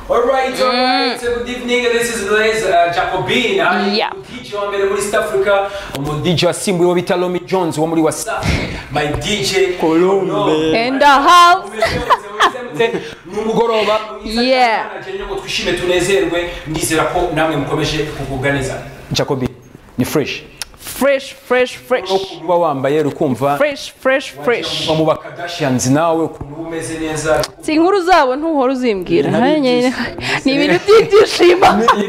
Alright, alright, good evening, this is Blaise uh, Jacobin, I'm Yeah. DJ wa mbere muri East Africa, umu DJ wasimbuye wo bita Lomi Jones wo muri Wasafi, my DJ Colombe. In the house. ni umugoroba mwiza Yeah. cyane, nagira ngo twishime tunezerwe ndizera ko namwe mukomeje kugubwa neza Jacobi ni fresh Fresh, fresh, fresh. ukuntu uba wambaye rukumva Fresh, fresh, fresh. uba mu bakadashians nawe ukuntu uba umeze neza Si inkuru zabo ntuhora uzimbwira. Nari Hanyine- ibyishimo. Ni ibintu by'ibyishimo.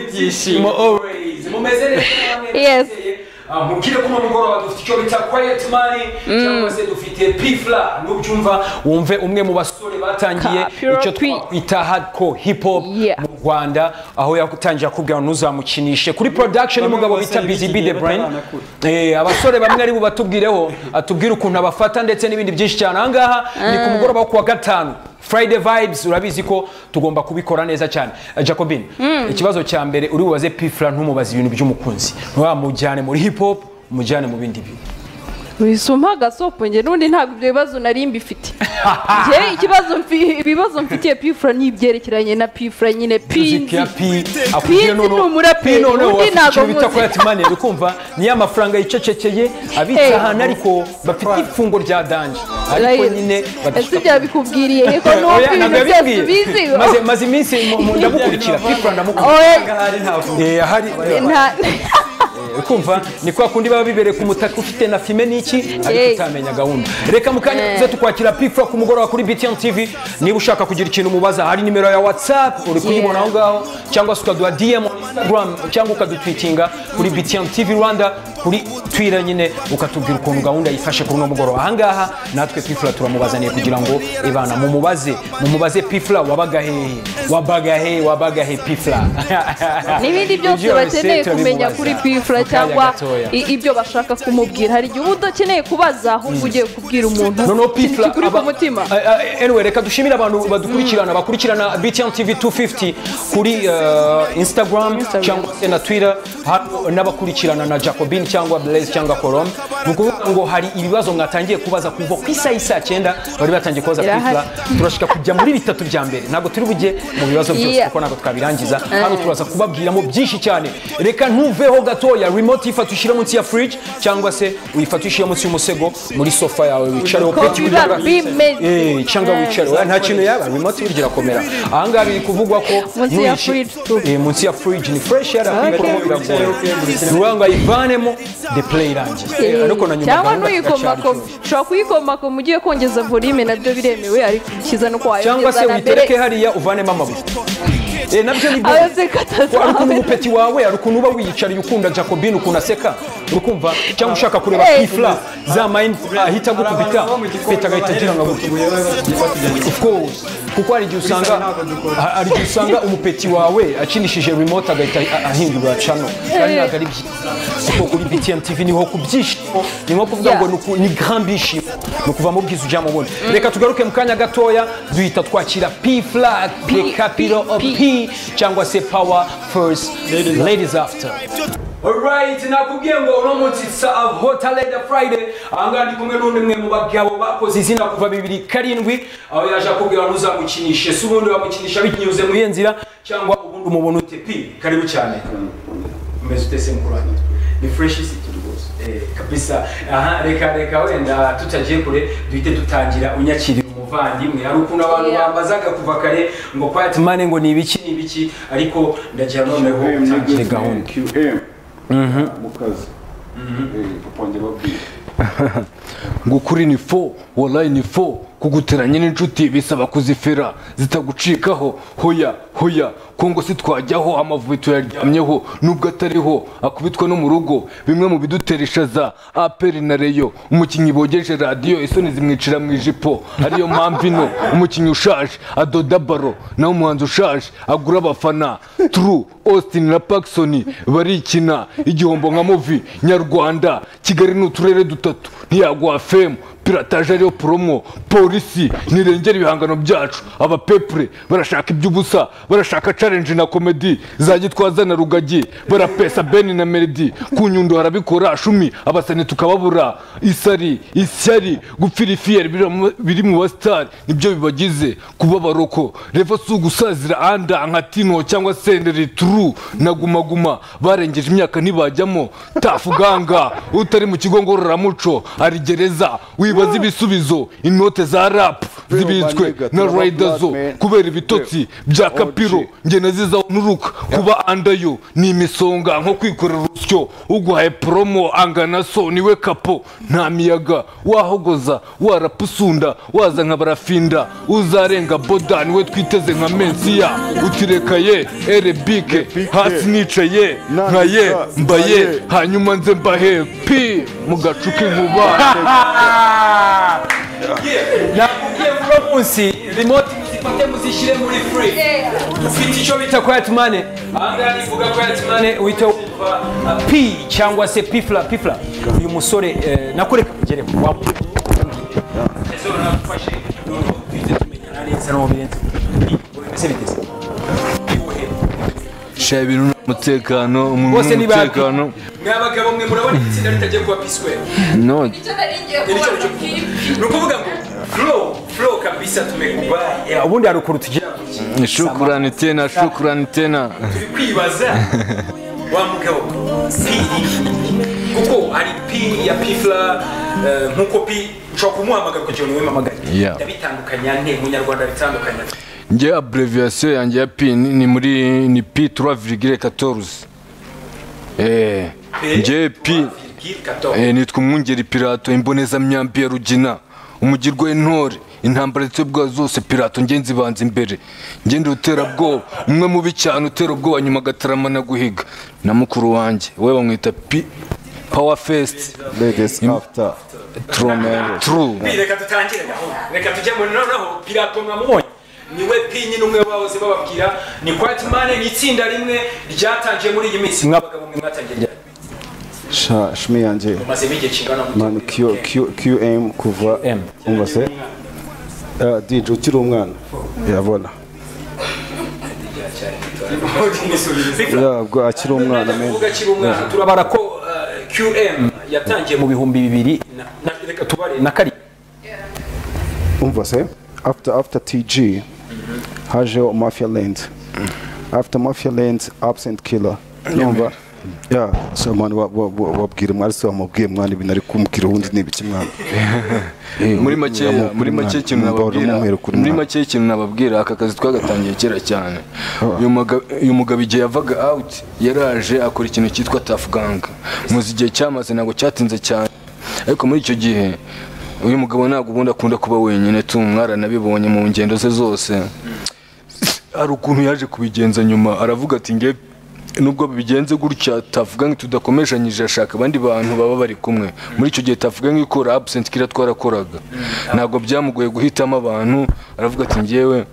ibyishimo always mumeze neza namwe Yes. mwizeye. Ah, mubwire ko uno mugoroba dufite icyo bita quiet money cyangwa se dufite pifla nubyumva wumve umwe mu basore batangiye Ka- Pure icyo P. twakwita hardcore hip hop Yeah. mu Rwanda aho yatangiye akubwira ntuzamukinishe kuri production Bamwe y'umugabo mu bita basore Busy b'iki Bee The gihe Brain bataranakura. Eh, abasore bamwe ari bubatubwireho atubwire ukuntu abafata ndetse n'ibindi byinshi cyane ahangaha ni ku mugoroba wo ku wa gatanu friday vibes urabizi ko tugomba kubikora neza cyane Eh, jacobine ikibazo cya mbere uri bubaze pifla ntumubaze ibintu by'umukunzi ntiwamujyane muri hip hop umujyane mu bindi bintu wisuma agasopo njye n'undi ntabwo ibyo bibazo nari mbifite njye ikibazo mfi- ibibazo mfitiye pifura ni ibyerekeranye na pifura nyine Music pinzi ya P, P akubwire ni umuraperi, P noneho undi bafite ntabwo icyo bita muzi. quiet money uri kumva niyo mafaranga yicecekeye Hey. abitsa ahantu ariko bafite ifungo rya danje ariko Right. nyine ese badashaka ibyo babikubwiriye yego n'uko Oya, ibintu ntabwo byose yabibwiye. ubizi Maze- maze iminsi mu- mu- ndamukurikira pifura ndamukurikira oya ahari ntabwo Eh, ahari nta- kumva ni kwa kundi baba bibereye ku mutaka ufite na fime n'iki Hey. ariko utamenya gahunda reka mukanya tuze tukwakira pifura ku mugoroba kuri btn tv niba ushaka kugira ikintu umubaza hari nimero ya whatsapp uri kuyibona aho ngaho cyangwa se ukaduha dm on instagram cyangwa ukadutwitinga kuri btn tv rwanda kuri twira nyine ukatubwira ukuntu gahunda yifashe kuri uno mugoroba ahangaha natwe pifura turamubazaniye kugira ngo ibana mumubaze mumubaze pifura wabaga hehe wabaga he wabaga he pifura n'ibindi byose Ibyo bakeneye bisetura kumenya bimubaza. kuri pifura Mu kanya cyangwa gatoya. i- ibyo bashaka kumubwira hari igihe uba udakeneye kubaza ahubwo ugiye kubwira umuntu noneho ikintu pifla kikuri ku mutima anyway reka dushimire abantu badukurikirana bakurikirana btn tv 250 kuri eh, instagram cyangwa se na twitter hano n'abakurikirana na jacobin cyangwa blaise cyangwa colom ni ukuvuga ngo hari ibibazo mwatangiye kubaza kuva ku isaha y'isaa cyenda bari batangiye kubaza Irahari. pifla turashika kujya muri bitatu bya mbere ntabwo turi bujye mu bibazo byose Yeah. kuko ntabwo twabirangiza hano turaza kubabwiramo byinshi cyane reka ntuveho gatoya remote ifata ushyire munsi ya fridge cyangwa se uyifate ushyire munsi y'umusego muri sofa yawe wicareho ko biba bimeze Eh, cyangwa wicare Oya, nta kintu yaba remote burya irakomera ahangaha biri kuvugwa ko Munsi ya nuyishi- fridge. Eh, munsi ya fridge ni fresh yari Okay. akwikoramo ngo ayivanemo the play irangiye Eh, ariko na nyuma cyangwa gahunda nuyikomakoma iracyari close. ushobora kuyikomakoma ugiye kongeza volime nabyo biremewe ariko ikiza no cyangwa se kuwayongeza na uyitereke mbere hariya uvanemo amabuye Eh, nabyo ni byiza ayoze ari ukuntu katazawe umupeti wawe ari ukuntu uba wiyicariye ukunda jacobine ukuntu aseka uri kumva cyangwa ushaka kureba Hey. pifla za mayini ahita hari abantu agukubita baba mu gikombe peti agahita agira ngo agukubite baba batugerageje. Of course. kuko hari igihe usanga ntabwo dukora. ha- hari igihe usanga umupeti wawe akinishije remote agahita a- ahindura cano kandi ntabwo ari byiza kuko kuri btn tv niho ku byishimo ni nko kuvuga ngo Yeah. ni uku- ni grand bishimo ni ukuva mu bwiza ujya mu bundi reka tugaruke mu kanya gatoya duhita twakira p flat the capital of P. p cyangwa se power first ladies after Alright, nakubwiye ngo uno munsi sa Hotel Leather Friday ahangaha ndi kumwe n'undi mwe mu bagabo bakoze izina kuva bibiri karindwi aho yaje akubwira ngo uzamukinishe si ubundi wamukinisha binyuze mu iyo nzira cyangwa ubundi umubona ute pi karibu cyane umeze ute se mukuru wanjye ni fresh city rwose eh kabisa aha reka reka wenda tutagiye kure duhite dutangira unyakirira umuvandimwe hari ukuntu abantu Yeah. bambazaga kuva kare ngo quiet money ngo ni ibiki ni ibiki ariko ndagira noneho utangire gahunda mu kazi bakongera babwira ngo kuri ni fo warayi ni fo kuguteranya n'inshuti bisaba kuzifera zitagucikaho hoya hoya kongo si twajyaho amavubi tuyaryamyeho nubwo atariho akubitwa no mu rugo bimwe mu bidutera ishaza aperi na reyo umukinnyi bogeje radiyo isoni zimwicira mu ijipo ariyo mpamvu ino umukinnyi ushaje adoda baro nawe umuhanzi ushaje agura abafana turu austin na pakisoni barikina igihombo nka muvi nyarwanda kigali ni uturere dutatu ntiyaguha femu pirataje ariyo promo polisi ntirengera ibihangano byacu abapepure barashaka iby'ubusa barashaka challenge na komedi za gitwaza na rugagi barapesa beni na melody ku nyundo harabikora shumi abasani tukababura isari ishyari gupfira ifiyeri biri mu- biri mu basitari nibyo bibagize kuba baroko revo si ugusazira anda nka tino cyangwa senderi turu na gumaguma barengeje imyaka ntibajyamo tafuganga utari mu kigo ngororamuco ari gereza wibaza ibisubizo inote za rapu zibitswe na rayida zo kubera ibitotsi bya kapiro ngene zizaho nturuka kuba andayo ni imisonga nko kwikorera urusyo uguhaye poromo angana so niwe kapo nta miyaga wahogoza warapusunda waza nka barafinda uzarenga boda niwe twiteze nka mensiya utireka ye erebike hasi nicaye nka ye mbaye hanyuma nze mbahe pi mu gacu k'inkuba nakubwiye vuba munsi remote muzifate muzishyire muri free ufite icyo bita quiet money ahangaha nivuga quiet money uhita wumva uh, p cyangwa se pifla pifla uyu musore eh, nakureka kugereho wamubwira ezo nagufashe noneho tujye tumenyana neza n'uwo birenze ese bigeze shira ibintu ni umutekano umuntu bose ni ni bapi umutekano mwa bagabo mwe murabona itsinda ritagiye kuba piswe no nicyo cyo ni ukuvuga ngo flow flow kabisa tumekuba Eh, ubundi hari ukuntu tugira shukurani tena shukurani tena turi kwibaza wa mugabo piri kuko hari piri ya pifla eh, nkuko pi ushobora kumuhamagara kugira ngo wimamagare Yeah. ndabitandukanya nte mu nyarwanda bitandukanya nge abreviyasiyo yanjye ya pi ni ni muri ni pi tura virigire katoruzi Eh, nge pi eh, nitwa umwungeri pirato imbonezamyambi ya rugina umugirwa w'intore intambara zitebwa zose pirato nge nzibanza imbere nge ndi uterabwoba umwe mubi cyane utera ubwoba nyuma agataramana guhiga na mukuru wanjye we bamwita pi power fest Ladies after. trome true Pi, reka dutangire gahunda reka tujye muri noneho pirato mwamubonye niwe pi nyine umwe bahoze bababwira ni kwatimane ni itsinda rimwe ryatangiye muri iyi minsi nk'abagabo mwe mwatangiye ryari Sha shmi yanje. mazemo igihe kingana gute? Man Q Q QM kuva M. Umbase. Eh DJ ukiri umwana. Yabona. Yabwo akiri umwana men. kuvuga akiri umwana turabara ko eh, qm yatangiye mu bihumbi bibiri na- na- reka tubare na karindwi Umbase. After after TG. Haje Mafia Land. After Mafia Land absent killer. Numva. Yeah, so man wabwira mwari se wamubwiye mwana ibintu ari kumubwira ubundi ni ibiki mwana. muri makeya Uramukura muri make umwana, ikintu umugabo nababwira uramumwereka uri muri umwana. make ikintu nababwira aka kazi twagatangiye kera cyane uyu muga- uyu mugabo igihe yavaga out yaraje akora ikintu cyitwa tough gang muzi igihe cyamaze ntabwo cyatinze cyane ariko muri icyo gihe uyu mugabo ntabwo ubundi akunda kuba wenyine tu mwaranabibonye mu ngendo ze zose hari ukuntu yaje kubigenza nyuma aravuga ati nge nubwo bigenze gutya tavuga ngo tudakomeshanyije ashaka abandi bantu baba bari kumwe muri icyo gihe tavuga ngo ikora absent kira twarakoraga ntabwo byamugoye guhitamo abantu aravuga ati ngewe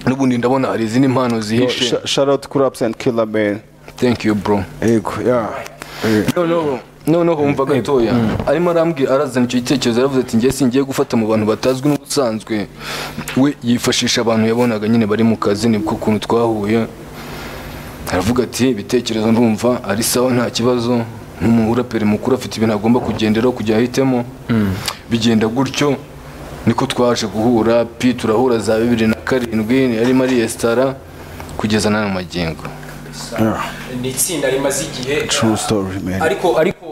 n'ubundi ndabona hari izindi mpano zihishe Sh- Shout out kuri absent killer man. thank you bro Yego, yeah. noneho noneho wumva gatoya arimo arambwira arazana icyo gitekerezo aravuze ati njye singiye gufata mu bantu batazwi n'ubusanzwe we yifashisha abantu yabonaga nyine bari mu kazi nibwo ukuntu twahuye aravuga ati ibitekerezo ndumva ari sawa nta kibazo nk'umuraperi mukuru afite ibintu agomba kugenderaho kujya ahitemo bigenda gutyo niko twaje guhura pi turahura za bibiri na karindwi yarimo ariyesitara kugeza n'aya magingo ni itsinda rimaze igihe True story man. ariko ariko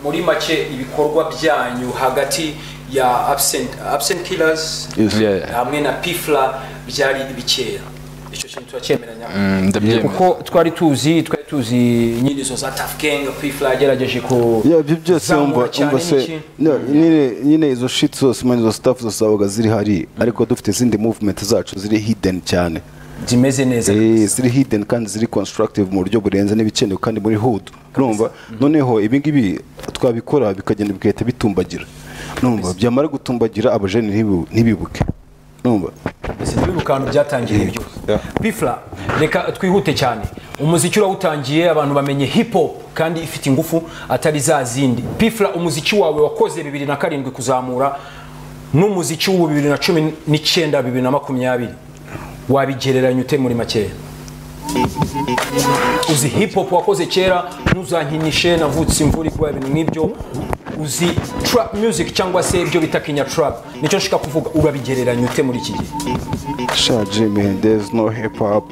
muri make ibikorwa byanyu hagati ya absent absent killers Yeah. hamwe na pifla byari bikeya icyo kintu turacyemeranya Mm, ndabyemera kuko twari tuzi twari tuzi nyine izo za tough gang pifla yagerageje ku Yeah, ibyo byose kuzamura umva cyane umva n'iki? se no, nyine nyine izo shit zose man izo stuff zose zabaga ziri hari ariko dufite izindi movement zacu ziri hidden cyane zimeze neza Eh, ziri hidden kandi ziri constructive mu buryo burenze n'ibikenewe kandi muri hood urumva noneho ibi ngibi twabikora bikagenda bigahita bitumbagira numva byamara gutumbagira abajene ntibi- ntibibuke numva Ese twibuke ahantu byatangiriye byose pifla reka twihute cyane umuziki urawutangiye abantu bamenye hip hop kandi ifite ingufu atari za zindi pifra umuziki wawe wakoze bibiri na karindwi kuzamura n'umuziki w'ubu bibiri na cumi n'icyenda bibiri na makumyabiri wabigereranya ute muri makeya uzi hip hop wakoze kera ntuzankinishe navutse imvura igwa ibintu nk'ibyo uzi trap music cyangwa se ibyo bita kinya trap nicyo nshaka kuvuga urabigereranya ute muri iki gihe Shaji, man, there's no hip hop.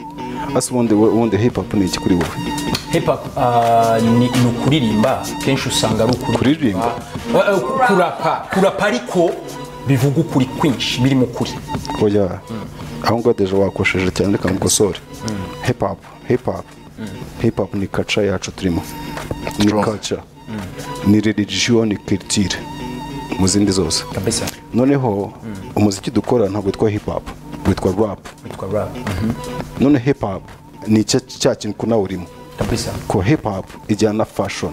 That's when the when the hip hop ni kuri wowe. hip hop ah, ni ni ukuririmba kenshi usanga ari ukuririmba Kuririmba? Ah, ah, kurapa kurapa ariko bivuga ukuri kwinshi biri mu kuri Oya. Aho ngo deje wakosheje cyane reka mukosore. Hip hop, hip hop. Hip hop ni culture yacu turimo. Ni culture. Ni religion, ni culture. Mu zindi zose. kabisa Noneho umuziki dukora ntabwo witwa hip hop, witwa rap. witwa rap None hip hop ni cya cya kintu kunawurimo. kabisa ko hip hop ijyana na fashion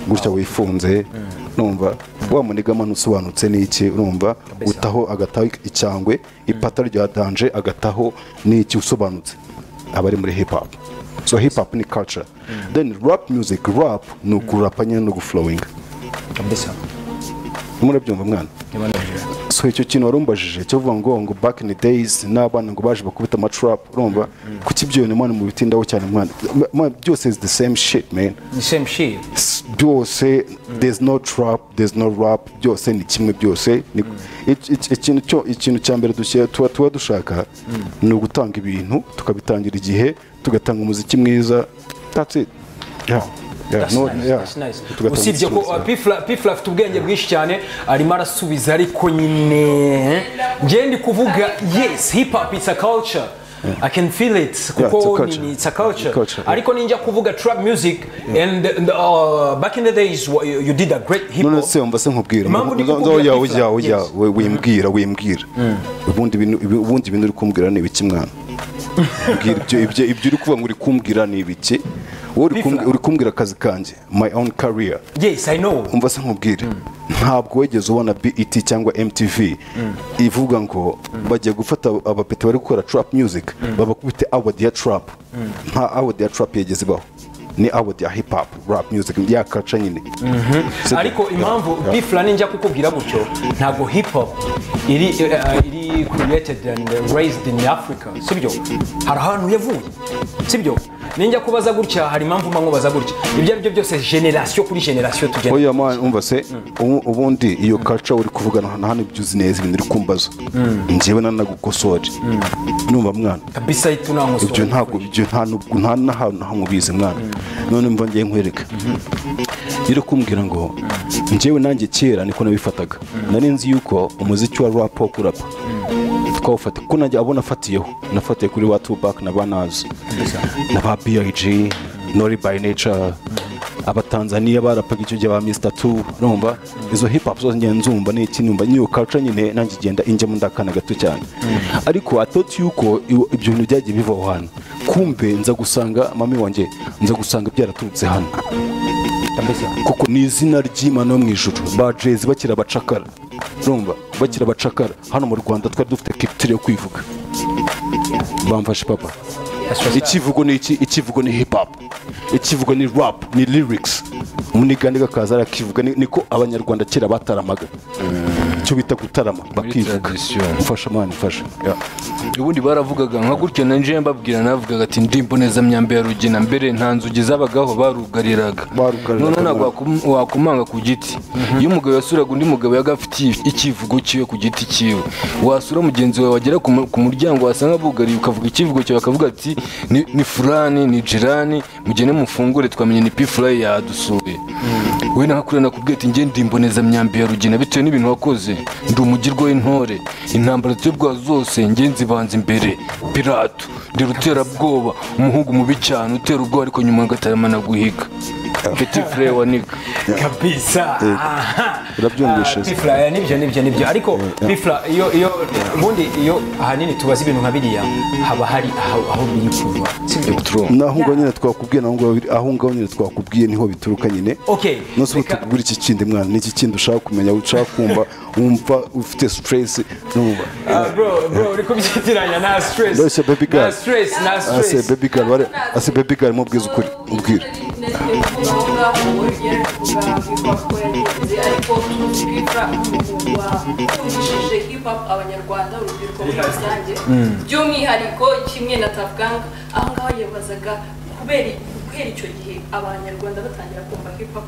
gutya wifunze numva wa munigama ntusobanutse n'iki urumva utaho agataho icyangwe ipataro rya danje agataho n'iki usobanutse aba ari muri hip hop so hip hop ni culture then rap music rap ni ukurapa nyine no guflowinga kabisa murabyumva mwana niba nabyo so icyo kintu warumbajije cyo vuga ngo ngo back in the days n'abana ngo baje bakubita amatrap urumva kuki ibyo bintu mwana mu bitindaho cyane mwana mwana, byose is the same shit man ni same shit s- byose there's no trap there's no rap byose ni kimwe byose ni- ic- ic- ikintu cyo- ikintu cya mbere dushyira- tuba tuba dushaka ni ugutanga ibintu tukabitangira igihe tugatanga umuziki mwiza that's it yeah. Yeah, That's no- nice, yeah. that's nice. Tugatanga usibye ko umuziki mwiza. uh, Pifla- pifla afite ubwenge bwinshi cyane arimo arasubiza ariko nyine ngewe ndi kuvuga yes hip hop it's a culture I can feel it it's a kuko culture. ni- ni- it's a culture It's a culture, yeah. ariko ninjya kuvuga trap music and and, uh, back in the days wa- you you did a great hip none hop se wumva se nkubwira Impamvu ndi Nzo- nzo- kukubwira oya, Pifla, oya, oya, yes. we- wimbwira wimbwira ubundi ibintu- ibi- ubundi ibintu uri kumbwira ni ibiki mwana Mbwira ibyo- ibyo ibyo uri kuvuga ngo uri kumbwira ni ibiki wowe uri kumbwira- uri kumbwira akazi kanjye my own career yes I know umva se nkubwire ntabwo wigeze ubona BET cyangwa MTV ivuga ngo bagiye gufata abapeti bari gukora trap music babakubite award ya trap nta award ya trap yigeze ibaho ni award ya hip hop rap music ya kaca nyine Se- ariko impamvu Yeah. bifla ninjya kukubwira gutyo ntabwo hip hop iri eh, eh, iri created and raised in africa sibyo hari ahantu yavuye sibyo ninjya kubaza gutya hari impamvu mba nkubaza gutya ibyo ari byo byose generasiyo kuri generasiyo tugenda oya man umva se ubu- ubundi iyo kaca uri kuvugana hano hano ibyo uzi neza ibintu uri kumbaza njyewe nanagukosoje numva mwana kabisa ibyo itunangusobanura ntabwo ibyo nta nubwo nta n'ahantu na hamwe ubizi mwana none mva ngiye nkwereka rero kumbwira ngo njyewe nanjye kera niko nabifataga nari nzi yuko umuziki wa rap wo kurapa twawufata kuko nanjye abo nafatiyeho nafatiye kuri ba Tupac na ba Nas na ba B.I.G Nori by Nature abatanzaniya barapaga icyo gihe ba Mr. Two urumva izo hip hop zose ngenda nzumva n'iki numva n'iyo culture nyine nanjye igenda injyamo ndakana gato cyane ariko atoti yuko iw- ibyo bintu byagiye bivaho hano kumbe nza gusanga mami wanjye nza gusanga byaraturutse hano kabisa kuko ni izina ry'imana yo mu ijuru ba jezi bakiri abacakara urumva bakiri abacakara hano mu rwanda twari dufite kipitire yo kwivuga bamfashe papa ikivugo ni iki ikivugo ni hip hop ikivugo ni rap ni lyrics munigani gakaza arakivuga ni- niko abanyarwanda kera bataramaga icyo bita gutarama bakivuga tradition. mfasha mani mfasha ubundi baravugaga nka gutyo na nje mbabwira navugaga ati ndi imbonezamyamba ya rugina mbere nta nzugi zabagaho barugariraga Barugariraga. none ntabwo wakum- wakumanga ku giti iyo umugabo yasuraga undi mugabo yagafitiye ikivugo cyiwe ku giti cyiwe wasura mugenzi wawe wagera ku mu- ku muryango wasanga bugariye ukavuga ikivugo cyawe akavuga ati "Ni- ni furani ni jirani mugene mufungure twamenye ni pi furayi yadusuye we nahakure nakubwiye ati nge ndi imbonezamyamba ya rugina bitewe n'ibintu wakoze ndi umugirwa w'intore intambara tuyobwa zose nge nzibanza imbere pirato ndi ruterabwoba umuhungu mubi cyane utera ubwoba ariko nyuma ngataramana guhiga peti fure wa niga kabisa aha urabyumvishije pifura eh, nibyo nibyo nibyo ariko pifura iyo iyo ubundi iyo ahanini tubaza ibintu nka biriya haba hari aho aho biri kuva sibyo naho ngaho nyine twakubwiye naho ngaho biri- aho ngaho nyine twakubwiye niho bituruka nyine Okay, nose ubu reka- tukubwira iki kindi mwana ni iki kindi ushaka kumenya ushaka kumva wumva ufite stress numva Ah, bro bro uri kubyitiranya na stress Ndose baby girl. na stress na ase stress baby girl bare ase baby girl mubwize ukuri mubwire abanyarwanda urubyiruko muri rusange by'umwihariko kimwe na tapuganka aho ngaho yibazaga kubera kubera icyo gihe abanyarwanda batangira kumva hip hop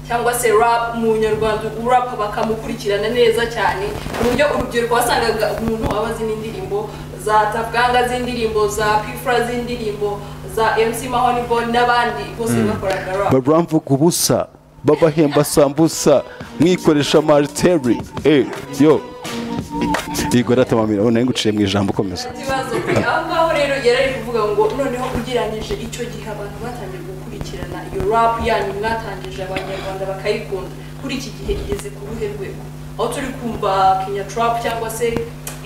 cyangwa se rap mu nyarwanda urapa bakamukurikirana neza cyane ku buryo urubyiruko wasangaga umuntu aba azi n'indirimbo za tapuganka z'indirimbo za pifura z'indirimbo za mc mahonibo n'abandi bose bakoraga rap baramvuga ubusa babahemba sambusa mwikoresha marteri eh yo Igor atamamira ubona nguciye mu ijambo komeza ikibazo aho ngaho rero yari ari kuvuga ngo noneho ugereranyije icyo gihe abantu batangiye gukurikirana iyo rap yanyu mwatangije abanyarwanda bakayikunda kuri iki gihe igeze ku ruhe rwego aho turi kumva kenya trap cyangwa se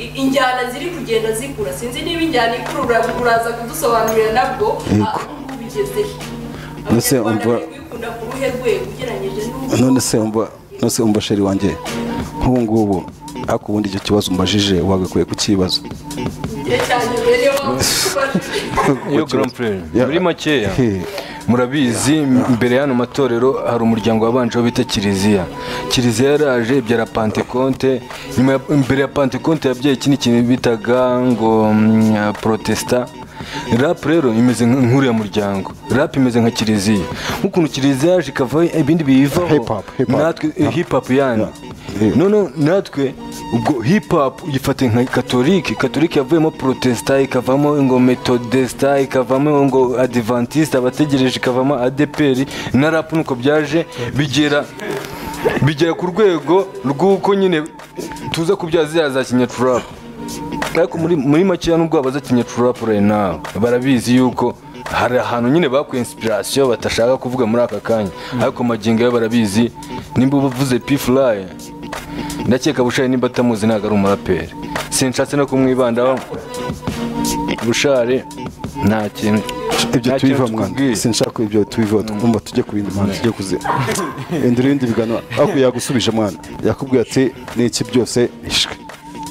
i- injyana ziri kugenda zikura sinzi niba injyana ikurura uraza kudusobanurira nabwo Yego. bigeze Mbese umva- kuyikunda ku ruhe rwego ugereranyije n'ubu none se umva none se umva sheri wanjye nk'ubu ngubu ariko ubundi icyo kibazo umbajije wagakwiye kukibaza igihe cyanjye mbere yo iyo Kukibaza. grand prix Yeah. muri makeya He. murabizi mbere y'ano matorero hari umuryango wabanjeho bita kiliziya kiliziya yaraje ibyara pantekonte nyuma ya- imbere ya pantekonte yabyaye ikindi kintu bitaga ngo mm, ya protesta rap rero imeze nk- nk'uriya muryango rap imeze nka kiliziya nk'ukuntu kiliziya yaje ikavaho ibindi biyivaho Hip hop, hip hop. natwe eh, hip hop yani Yeah. none natwe ubwo hip hop uyifate nka katolike katolike yavuyemo protesta ikavamo ngo metodesta ikavamo ngo adventiste abategereje ikavamo adeperi na rap nuko byaje bigera bigera ku rwego rw'uko nyine tuza kubyaza ziriya za kinyacurap ariko muri, muri makeya nubwo wabaza kinyacurap right now barabizi yuko hari ahantu nyine bakuye inspiration batashaka kuvuga muri aka kanya ariko magingo yo barabizi nimba bavuze p fly ndakeka bushari nimba atamuzi ntabwo ari umuraperi sinshatse no kumwibandaho bushari nta kintu ibyo nta kintu tubiva mwana tukubwiye. sinshaka ibyo tubiva twumva tujye ku bindi mwana tujye kuzi enda ibindi biganiro ariko yagusubije mwana yakubwiye ati ni iki byose ishwe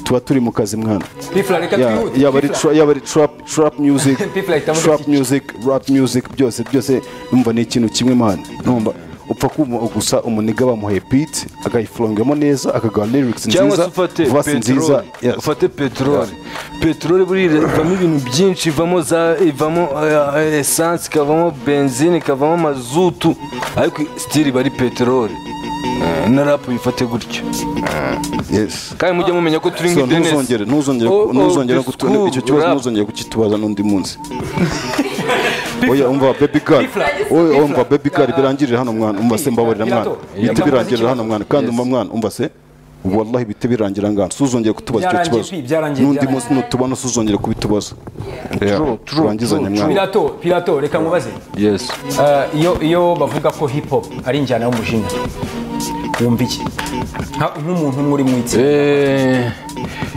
tuba turi mu kazi mwana pifura reka Yeah, twihute yaba ari Pifla. tra- yaba ari trap trap music People ahitamo trap iki- music rap music byose byose numva ni ikintu kimwe mwana numva upfa kuma gusa umuniga bamuhaye beat agayifurongamo neza akaguha lyrics cyangwa nziza se ufate verse nziza peteroli yes. ufate peteroli peteroli buriya ivamo ibintu byinshi ivamo za ivamo eh, eh, esansi ikavamo benzine ikavamo mazutu ariko sitiri iba ari peteroli Eh, na rapu bifate gutyo yes kandi mujye mumenya ko turi So, nka denesi ntuzongere ntuzongere Oh, oh, ntuzongere the kutu- school icyo kibazo rap. ntuzongere kukitubaza n'undi munsi oya umva baby girl Bifla. oya Bifla. umva baby girl birangirira hano mwana umva se mbabarira mwana Birato. bite Yeah. birangirira hano mwana kandi Yes. umva mwana umva se wallahi bite birangira ngana suzongere kutubaza icyo Byarangiye kibazo pi, byarangiye, n'undi byarangiye. munsi nutubona suzongere kubitubaza Yeah. True, true, turangizanye true, mwana pirato pirato reka mubaze yesi Ah, iyo iyo bavuga ko hip hop ari injyana y'umujinya wumva iki Nka- nk'umuntu umwe uri mu itsinda Eh,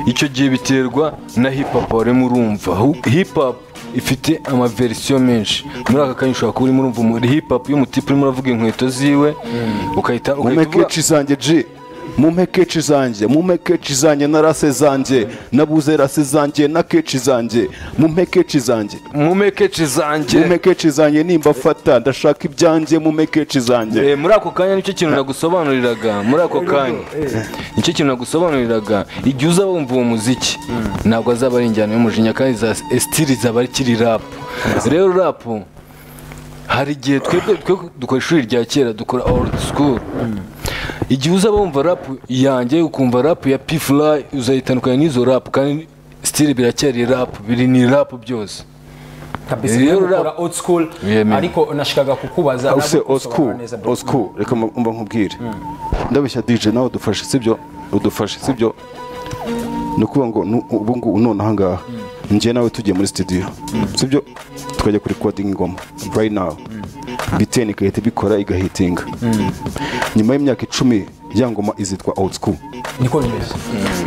icyo gihe biterwa na hip hop warimo urumva Hu- hip hop ifite amaverisiyo menshi muri aka kanya ushobora kuba urimo urumva muri hip hop y'umutipe urimo uravuga inkweto ziwe ukahita mu ukahita uvuga- mekeci zanjye ji mu mekeci zanjye mu mekeci zanjye na rase zanjye nabuze rase zanjye na keci zanjye mu mekeci zanjye mu mekeci zanjye mu mekeci zanjye nimba fata ndashaka ibyanjye mu mekeci zanjye Eh, muri ako kanya nicyo kintu nagusobanuriraga muri ako kanya nicyo kintu nagusobanuriraga igihe uzaba wumva uwo muziki ntabwo azaba ari injyana y'umujinya kandi za esitiri zaba akiri rapu rero rapu hari igihe twebwe twe dukora ishuri rya kera dukora old school igihe uzaba wumva rapu yanjye ukumva rapu ya pifura uzayitandukanya n'izo rapu kandi sitiri biracyari rapu biri ni rapu byose kabisa Rero rero ukora old school Yemen. ariko nashikaga kukubaza Aho se nabwo osku usobanura neza, bro. osku reka mba mba nkubwire ndabeshya dj nawe udufashe sibyo udufashe sibyo ni ukuvuga ngo nu- ubu ngubu none aha ngaha njye nawe tugiye muri studio sibyo tukajya kuri recording ingoma right now biteni igahita ibikora igahitinga nyuma y'imyaka icumi ya ngoma izitwa old school niko bimeze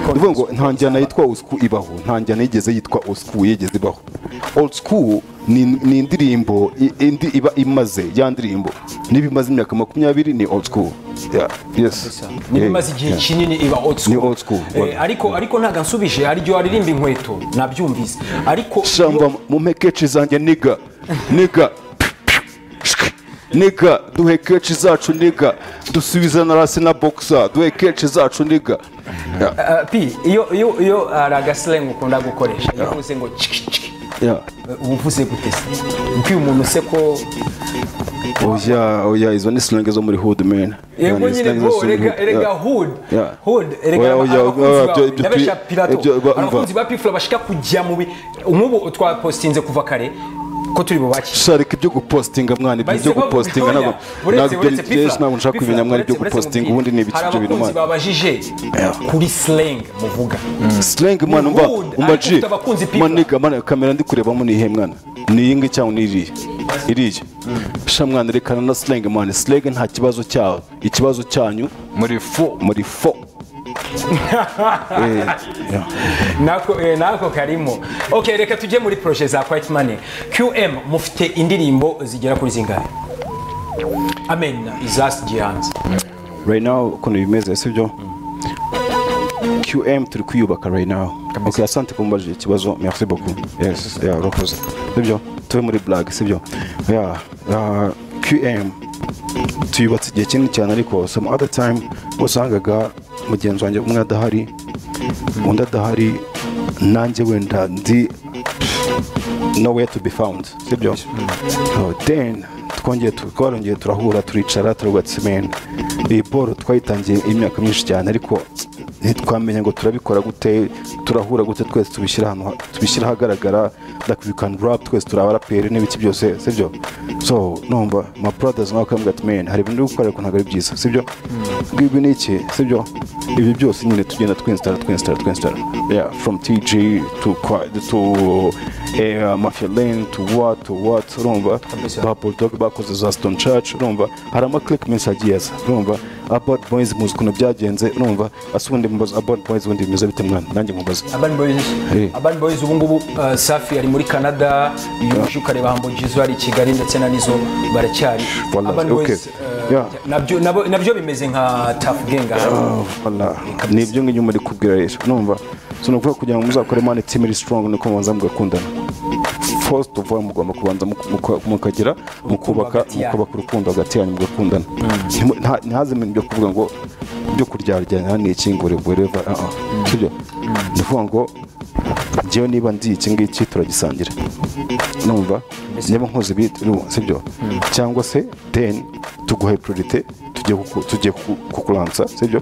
ni ukuvuga ngo nta njyana yitwa old school ibaho nta njyana yigeze yitwa old school yigeze ibaho old school ni ni indirimbo i- indi iba imaze ya ndirimbo niba imaze imyaka makumyabiri ni old school Yeah, yes niba Yeah, imaze igihe yeah. kinini iba old school Ni old school, Eh, wabyo. ariko ariko ntabwo ansubije hari igihe waririmba inkweto nabyumvise ariko shamba mumpekeci zanjye niga niga niga duhe keci zacu niga dusubize na rasi na boxer duhe keci zacu niga Yeah, Ah, pi iyo iyo iyo hari agasilengu ukunda gukoresha iyo uvuze ngo ciki ciki yeah. uba uvuze gute se uko uyu muntu se ko oya oya izo ni slange zo muri hood man yego Yeah, ni nyine slange zo bo muri erega hood. erega Yeah. hood Yeah. hood erega Oya, oya, aba- abakunzi oya, bawe, ibyo- ndabesha ibyo- pirato ibyo- ba- umva. abakunzi ba pifula bashika kujya mu bi nk'ubu twapositinze kuva kare ko turi bubakire sharika ibyo gupostinga mwana ibyo byo gupostinga ntabwo ntabwo ibyo byinshi ntabwo nshaka kumenya mwana ibyo gupostinga ubundi ni ibiki hari ibyo bintu abakunzi mwana babajije kuri slang muvuga slang mwana Ni umva hood, umva ariko ji ufite abakunzi people. maniga mwana kamera ndi kurebamo ni ihe mwana ni iyi ngiyi cyangwa ni iriya iriya sha mwana rekana na slang mwana slang nta kibazo cyawe ikibazo cyanyu muri fo muri fo Eh, yeah. nako eh, nako karimo okay reka tujye muri projet za Quiet Money QM mufite indirimbo zigera kuri zingahe Amen izas gihanze right now ukuntu bimeze sibyo qm turi kwiyubaka right now okay asante kumbajije ikibazo merci beaucoup yes yeah, urakoze sibyo tube muri black sibyo yeah, uh, qm tuyubatse igihe kinini cyane ariko some other time wasangaga mugenzi wanjye umwe adahari undi adahari nanjye wenda ndi nowhere to be found sibyo So then twongeye tu- twarongeye turahura turicara turavuga ati men iyi boro twayitangiye imyaka myinshi cyane ariko ntitwamenye ngo turabikora gute turahura gute twese tubishyira ahantu ha- tubishyira ahagaragara like we can rap twese turi abaraperi n'ibiki byose sibyo so numva my brothers nawe akambwira ati men hari ibintu uri gukora ariko ntabwo ari byiza sibyo ngibi ni iki sibyo ibi byose nyine tugenda twinsitara twinsitara twinsitara yeah from tg to Kwa- to eh, uh, mafia lane to what to what urumva ba bulldog bakoze za stone church urumva hari ama click menshi agiye aza urumva about boys muzi ukuntu byagenze urumva ase ubundi mubaza about boys ubundi bimeze bite mwana nanjye mubaza Urban Boys Eh. Urban Boys ubu ngubu uh, Safi ari muri Canada iyo uje ukareba Humble Jizzo ari i Kigali ndetse na Nizzo baracyari Wallahi, Urban okay. Boys uh, Yeah. nabyo nabo- nabyo bimeze nka Tough Gang aha. Voilà. ni ibyo ngibyo muri kubwira rero numva so ni ukuvuga kugira ngo muzakore mani timu iri strong nuko mubanza mugakundana first of all mugomba kubanza muku- muka- mukagera mukubaka hagati yanyu. mukubaka urukundo hagati yanyu mugakundana Ntimu- nta- ntihazimene ibyo kuvuga ngo ibyo kuryaryana ni iki ngo whatever uh -uh. sibyo ni ukuvuga ngo njyewe niba ndi iki ngiki turagisangira numva niba nkoze ibi urumva, sibyo cyangwa se then tuguhe priorite tugiye kuku- tugiye kuku- kukuransa sibyo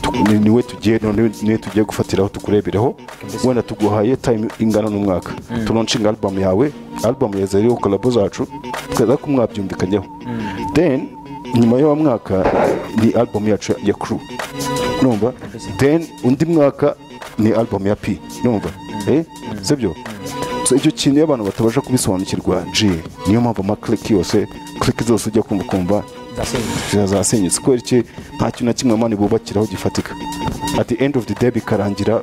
Tu- ni- niwe tugiye none niwe tugiye gufatiraho tukurebereho wenda tuguhaye time ingana n'umwaka turoncinga album yawe album yaza rero kolabo zacu tweza ko mwabyumvikanyeho then nyuma y'uwo mwaka ni album yacu ya- ya crew numva then undi mwaka ni album ya P numva eh sibyo so icyo kintu iyo abantu batabasha kubisobanukirwa G niyo mpamvu ama click yose click zose ujya kumva kumva Ndasenga. ziba zasenyutse kubera iki nta kintu na kimwe mani bubakiraho gifatika at the end of the day bikarangira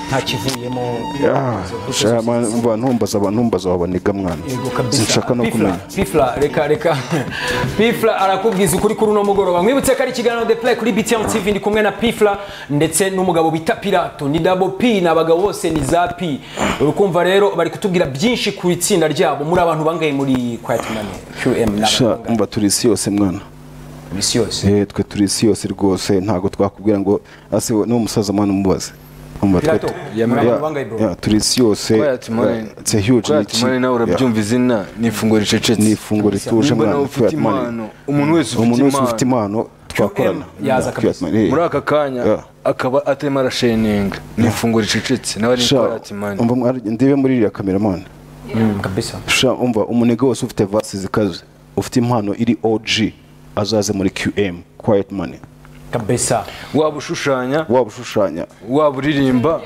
nta kivuyemo ah, sha- man- umva, ntumbaza abantu ntumbaza wabaniga mwana Yego kabisa. sinshaka no Pifla, kumenya pifla reka reka pifla arakubwiza ukuri kuri uno mugoroba mwibutse ko ari ikiganiro the play kuri btm tv ndi kumwe na pifla ndetse n'umugabo bita pirato ni double p ni abagabo bose ni za p urukumva rero bari kutubwira byinshi ku itsinda ryabo muri abantu bangaye muri quiet money qm ni abantu sha bangahe? umva turi isi yose mwana Mu isi yose Eh, twe turi isi yose rwose ntabwo twakubwira ngo ase niwo musaza mwana umubaze Umva, twe- Pirato, Yeah, muri abantu yeah, bangahe, bro? yeah, turi isi yose it's a huge ni iki- tumane nawe yeah. urabyumva izina ni ifunguro ricecetse ni ifunguro rituje Nimba nawe mwana ufite Fiat Money. impano umuntu wese umuntu wese ufite ufite impano impano twakorana yaza Fiat kabisa. Money, eh. muri aka kanya Yeah. akaba atarimo arasheninga ni ifunguro ricecetse nawe ari Sha, ipirati mani umva mwa- ndebe muri iriya kameramani kabisa sha umva umunega wose ufite vasi zikaze ufite impano iri og azaze muri qm quiet money kabisa waba ushushanya waba ushushanya waba uririmba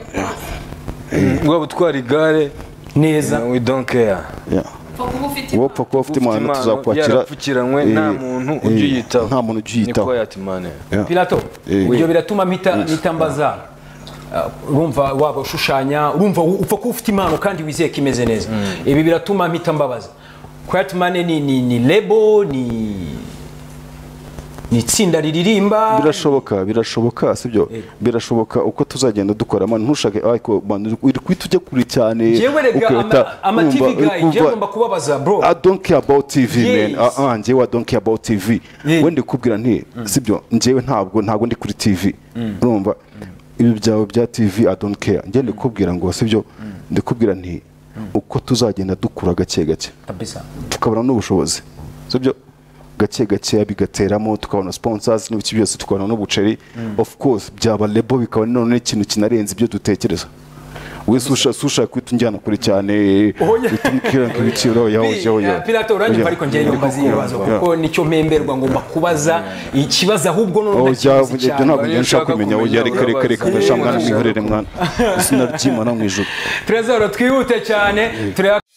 waba utwara igare neza we don't care yeah. upfa kuba ufite wowe upfa kuba ufite impano impano, tuzakwakira yarapfukiranywe, Eh, nta muntu eh, ujya uyitaho. nta muntu ujya uyitaho niko yatimane pilato Eh. ibyo biratuma mpita mpita mbaza Uh, urumva waba ushushanya urumva u- upfa kuba ufite impano kandi wizeye ko imeze neza ibi biratuma mpita mbabaza quiet money ni ni ni lebo ni ni itsinda riririmba birashoboka birashoboka sibyo birashoboka uko tuzagenda dukoramo ntushake ariko man uri kuhita ujya kure cyane jewe rega ama- ama wumva, tv uri guy kumva- njyewe ngomba kubabaza bro I don't care about TV Yes. man. Ah, ah, njyewe I don't care about TV. Yeah. Wenda kubwira nti sibyo njyewe ntabwo ntabwo ndi kuri TV. Urumva ibi byawe bya TV I don't care. Njyewe ndikubwira ngo sibyo ndikubwira nti uko tuzagenda dukura gake gake kabisa tukabona n'ubushobozi sibyo gake gake bigateramo tukabona sponsors n'ibiki byose tukabona n'ubuceri of course byaba lebo bikaba none ikintu kinarenze ibyo dutekereza we susha susha kwitunjyana kure cyane Oya. utumukira nk'ibiciro yaho Bi- yaho eh, pilato uranyumva ariko njyewe nyumbaza ibibazo kuko nicyo mpemberwa ngomba kubaza ikibazo ahubwo Oh, none jya- ndakibazi ibyo cyane ntabwo njya nshaka Ushaka kumenya kumenya, oya reka reka reka urabaza. ndashaka mwana mwihorere mwana izina ry'imana mu ijuru trezoro twihute cyane tureba